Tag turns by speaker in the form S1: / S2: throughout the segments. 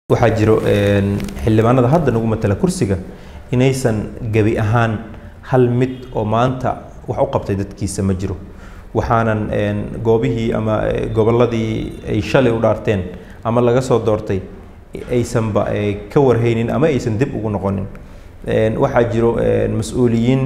S1: waxaa jiro xildhibaanada hadda nagu matala kursiga inaysan gebi ahaan hal mid oo maanta wax u qabtay dadkiisa ma jiro waxaanan goobihii ama gobolladii ay shalay u dhaarteen ama laga soo doortay aysanba ka warhaynin ama aysan dib ugu noqonin waxaa jiro mas-uuliyiin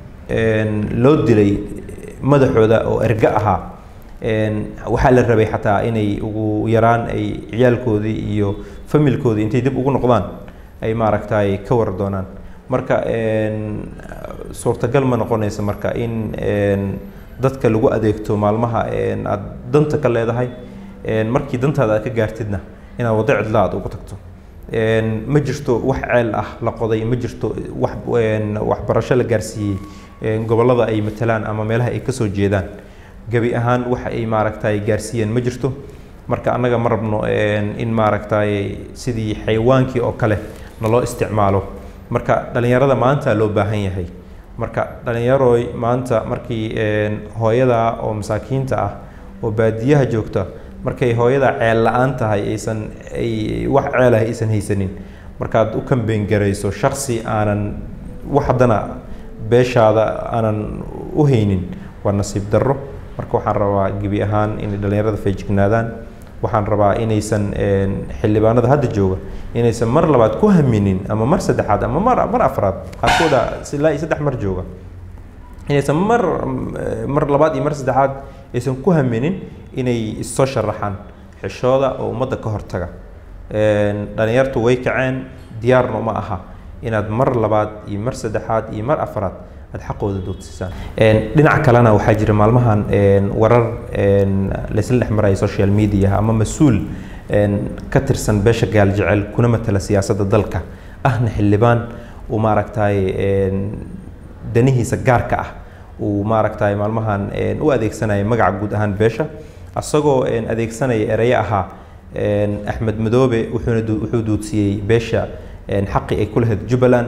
S1: loo dilay madaxooda oo erga ahaa waxaa la rabay xataa inay ugu yaraan ay ciyaalkoodii iyo familkoodii intay dib ugu noqdaan ay maaragtay ka war doonaan marka suurtagal ma noqonaysa marka in dadka lagu adeegto maalmaha aad danta ka leedahay markii dantaada aad ka gaartidna inaad waddo cidla aad ugu tagto ma jirto wax ceel ah la qoday ma jirto wax waxbarasho la gaarsiiyey gobollada ay matalaan ama meelaha ay kasoo jeedaan gebi ahaan waxa ay maaragtay gaarsiiyeen ma jirto marka annaga ma rabno in maaragtay sidii xayawaankii oo kale naloo isticmaalo marka dhallinyarada maanta loo baahan yahay marka dhallinyarooy maanta markii hooyada oo masaakiinta ah oo baadiyaha joogta markay hooyada ceel la-aan tahay aysan ay wax ceelah aysan haysanin markaad u kambeyn garayso shaksi aanan wax haddana beeshaada aanan u haynin waa nasiib darro marka waxaan rabaa gebi ahaan inay dhallinyarada feejignaadaan waxaan rabaa inaysan xildhibaanada hadda jooga inaysan mar labaad ku haminin ama mar saddexaad ama mar mar afraad qaarkooda ilaa iyo saddex mar jooga inaysan mar mar labaad iyo mar saddexaad aysan ku haminin inay issoo sharaxaan xishooda oo ummadda ka hortaga dhalinyartu way kaceen diyaarna uma aha inaad mar labaad iyo mar saddexaad iyo mar afraad aad xaqooda doodsiisaan dhinaca kalena waxaa jira maalmahan warar laysla dhex maraya social media ama mas-uul ka tirsan beesha gaal jecel kuna matala siyaasadda dalka ahna xildhibaan uu maaragtay danihiisa gaarka ah uu maaragtay maalmahan u adeegsanaya magaca guud ahaan beesha asagoo adeegsanaya ereyo ahaa axmed madoobe wuxuuna wuxuu duudsiyey beesha xaqi ay ku lahayd jubbaland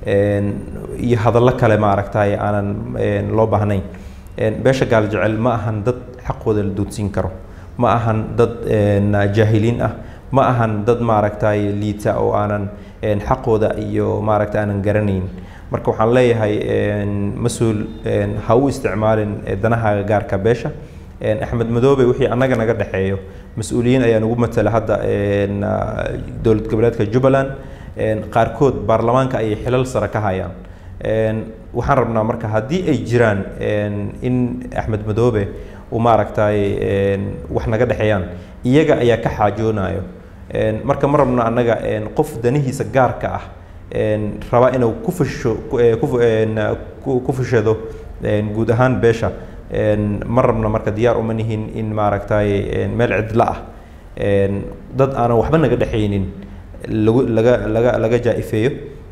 S1: iyo hadallo kale maaragtay aanan loo baahnayn beesha gaal jecel ma ahan dad xaqooda la duudsiin karo ma ahan dad jaahiliin ah ma ahan dad maaragtay liita oo aanan xaqooda iyo maaragtay aanan garanayn marka waxaan leeyahay mas-uul ha u isticmaalin danahaaga gaarka beesha axmed madoobe wixii annaga naga dhexeeyo mas-uuliyiin ayaa nagu matala hadda dowlad goboleedka jubbaland qaarkood baarlamaanka ayay xilal sare ka hayaan waxaan rabnaa marka haddii ay jiraan in axmed madoobe uu maaragtay wax naga dhexeeyaan iyaga ayaa ka xaajoonayo marka ma rabno annaga qof danihiisa gaarka ah raba inuu ku fusho ku fushado guud ahaan beesha ma rabno marka diyaar uma nihin in maaragtay meel cidla ah dad aanan waxba naga dhexaynin lagu laga laga laga jaa-ifeeyo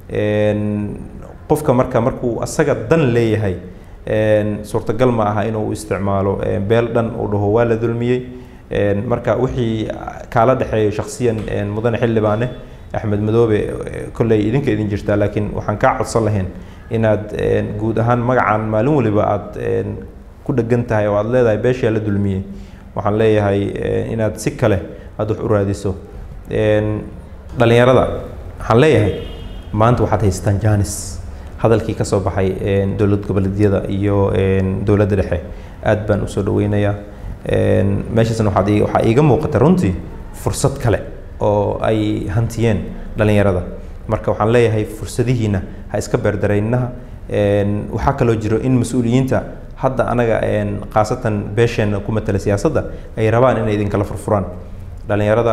S1: qofka marka markuu asaga dan leeyahay suurtagal ma aha inuu isticmaalo beel dhan uu dhaho waa la dulmiyey marka wixii kaala dhexeeyo shaksiyan mudane xildhibaane axmed madoobe kolley idinka idin jirtaa laakiin waxaan kaa codsan lahayn inaad guud ahaan magacaan maalin waliba aad ku dhegan tahay oo aad leedahay beeshaa la dulmiyey waxaan leeyahay inaad si kale aad wax u raadiso dhalinyarada waxaan leeyahay maanta waxaad haystaan janis hadalkii ka soo baxay dowlad goboleedyada iyo dowladda dhexe aad baan usoo dhaweynayaa meeshaasna waxaad waxaa iiga muuqata runtii fursad kale oo ay hantiyeen dhalinyarada marka waxaan leeyahay fursadihiina ha iska beerdaraynaha waxaa kaloo jiro in mas-uuliyiinta hadda anaga khaasatan beesheena ku matala siyaasadda ay rabaan inay idinkala furfuraan dhalinyarada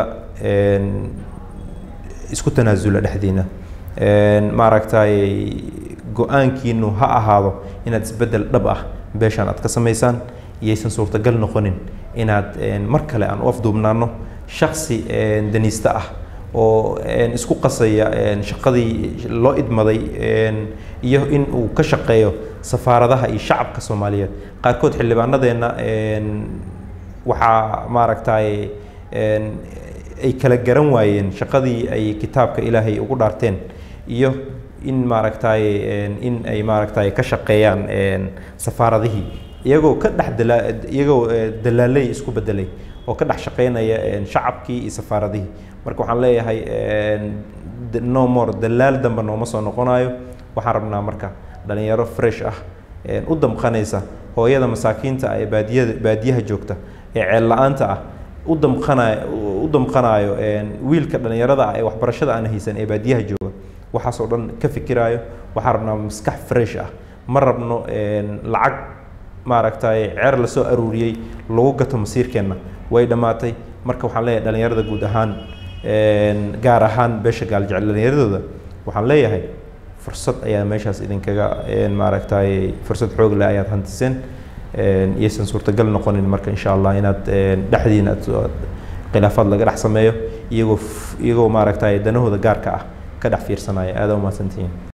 S1: isku tanaasula dhexdiina maaragtay go-aankiinu ha ahaado inaad isbeddel dhab ah beeshaan aad ka samaysaan iyaysan suurtagal noqonin inaad mar kale aan u afduubnaano shaksi daniista ah oo isku qasaya shaqadii loo idmaday iyo in uu ka shaqeeyo safaaradaha iyo shacabka soomaaliyeed qaarkood xildhibaanadeenna waxaa maaragtay ay kala garan waayeen shaqadii ay kitaabka ilaahay ugu dhaarteen iyo in maaragtay in ay maaragtay ka shaqeeyaan safaaradihii iyagoo ka dhex dala iyagoo dalaaley isku bedelay oo ka dhex shaqeynaya shacabkii iyo safaaradihii marka waxaan leeyahay no more dalaal dambe nooma soo noqonayo waxaan rabnaa marka dhalinyaro fresh ah u damqanaysa hooyada masaakiinta ah ee baadiyada baadiyaha joogta ee ceel la-aanta ah u damqanayo u damqanayo wiilka dhalinyarada ah ee waxbarashada aan haysan ee baadiyaha jooga waxaasoo dhan ka fikiraayo waxaan rabnaa maskax fresh ah ma rabno lacag maaragtay ceer lasoo aruuriyey lagu gato masiirkeenna way dhammaatay marka waxaan leeyahay dhalinyarada guud ahaan gaar ahaan beesha gaaljecel dhalinyaradooda waxaan leeyahay fursad ayaa meeshaas idinkaga maaragtay fursad xoog leh ayaad hantiseen iyaysan suurtagal noqonin marka insha allah inaad dhexdiina khilaafaad laga dhex sameeyo iyagoo iyagoo maaragtay danahooda gaarka ah ka dhex fiirsanaya aada umahadsantihiin